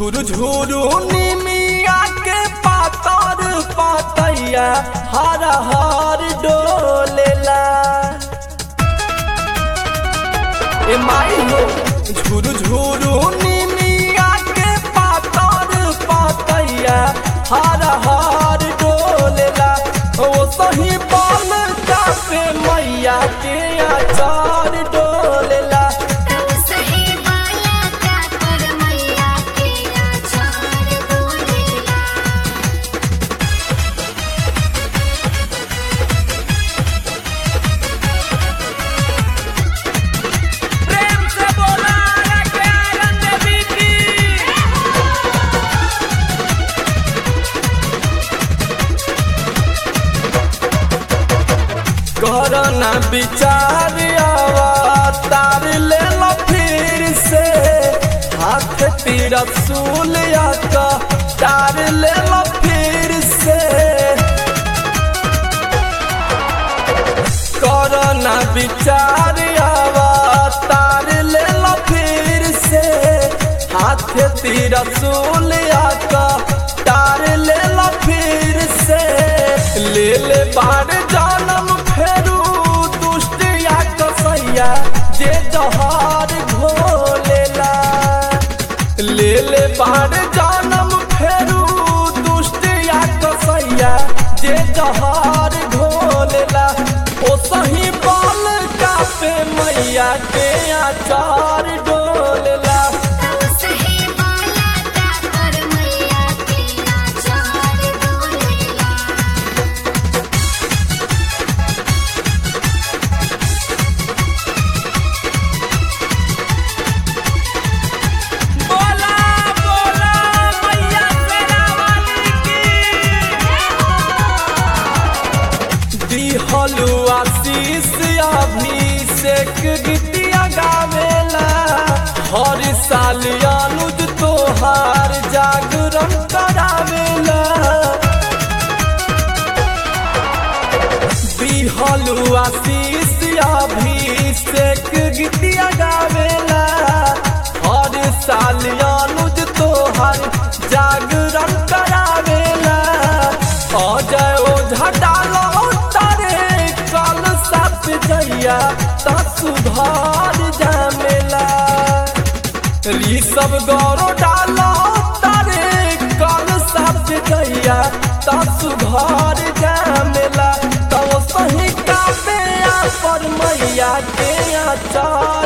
झुरु झुरु निमिया के पातर पातैया हर हर डोलेला ए माई हो झुरु झुरु निमिया के पातर पातैया हर हर डोलेला ओ सही बाल पे मैया के आचार डोलेला सही बाला का कर मैया के आचार बोलेला प्रेम से बोला के आनंद बीती करना विचार अवतार ले लो फिर से हाथ तीर सूलिया का तार ले लो फिर से करना विचार अवतार ले लो फिर से हाथ तीर सूलिया का तार ले लो फिर से ले ले बार जानम फेरू दुष्टिया कसैया जे जहार घोलेला ले ले बार जानम फेरू दुष्टिया कसैया जे जहार घोलेला ओ सही बाल का पे मैया के आचार डोलेला सही बाला का कर मैया के आचार बोलेला बोला बोला मैया तेरा वाली की दिहलु आशीष अभिषेक गीतिया गावेला हर साल अनुज तोहार जागरण करावेला दिहलु आशीष अभिषेक गीतिया गावेला हर साल अनुज तोहर जागरण करावेला अजय ओझा डालो तारे कल साथ जइया ता सुधार जामेला री सब गौरव डालो तारे कल साथ जइया ता सुधार जामेला तो सही का पे पर मैया के आचार